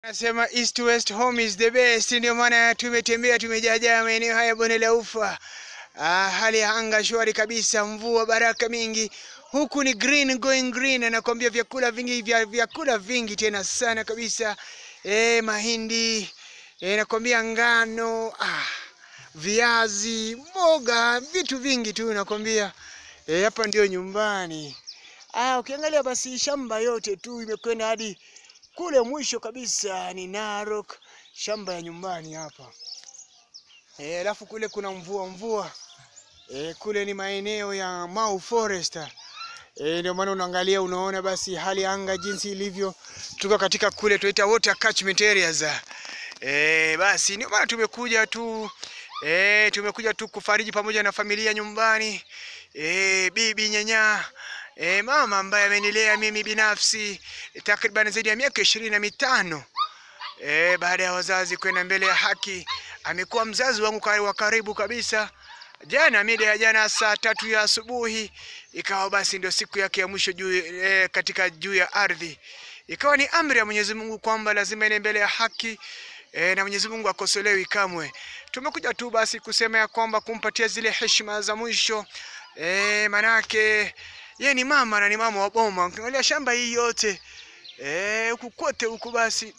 Nasema east west home is the best, ndio maana tumetembea tumejaajaa maeneo haya bonde la ufa. Ah, hali ya anga shwari kabisa, mvua baraka mingi. Huku ni green going green, anakuambia vyakula vingi vya vyakula vingi tena sana kabisa. Eh, mahindi, eh, nakwambia ngano, ah, viazi, mboga, vitu vingi tu nakwambia. Eh, hapa ndio nyumbani. Ah, ukiangalia basi shamba yote tu imekwenda hadi kule mwisho kabisa ni Narok, shamba ya nyumbani hapa. Eh, alafu kule kuna mvua mvua. Eh, kule ni maeneo ya Mau Forest. Eh, ndio maana unaangalia unaona basi hali ya anga jinsi ilivyo. Tuko katika kule tunaita water catchment areas. Eh, basi ndio maana tumekuja tu eh, tumekuja tu kufariji pamoja na familia nyumbani. Eh, bibi nyanya E, mama ambaye amenilea mimi binafsi takriban zaidi ya miaka ishirini na mitano e, baada ya wazazi kwenda mbele ya haki, amekuwa mzazi wangu kari- wa karibu kabisa. Jana mida ya jana saa tatu ya asubuhi ikawa basi ndio siku yake ya mwisho juu e, katika juu ya ardhi. Ikawa ni amri ya Mwenyezi Mungu kwamba lazima ende mbele ya haki e, na Mwenyezi Mungu akosolewi kamwe. Tumekuja tu basi kusema ya kwamba kumpatia zile heshima za mwisho e, manake ye ni mama na ni mama wa boma. Ukiangalia shamba hii yote eh, huku kote huku basi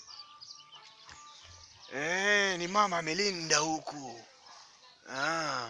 eh, ni mama amelinda huku ah.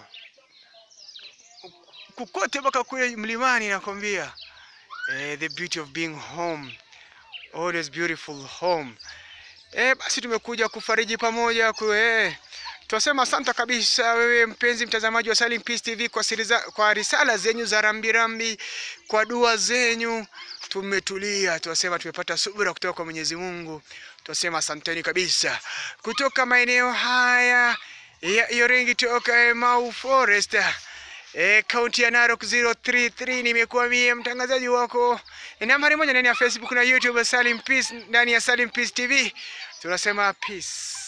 Huku kote mpaka kule mlimani nakwambia eh, the beauty of being home always beautiful home eh, basi tumekuja kufariji pamoja ku, eh, Tunasema asante kabisa wewe mpenzi mtazamaji wa Salim Peace TV kwa, siriza, kwa risala zenyu za rambirambi, kwa dua zenyu. Tumetulia, tunasema tumepata subira kutoka kwa Mwenyezi Mungu. Tunasema asanteni kabisa. Kutoka maeneo haya ya Iringi toka Mau Forest E, kaunti ya Narok 033 nimekuwa mie mtangazaji wako e, nambari moja ndani ya Facebook na YouTube Salim Peace, ndani ya Salim Peace TV tunasema peace.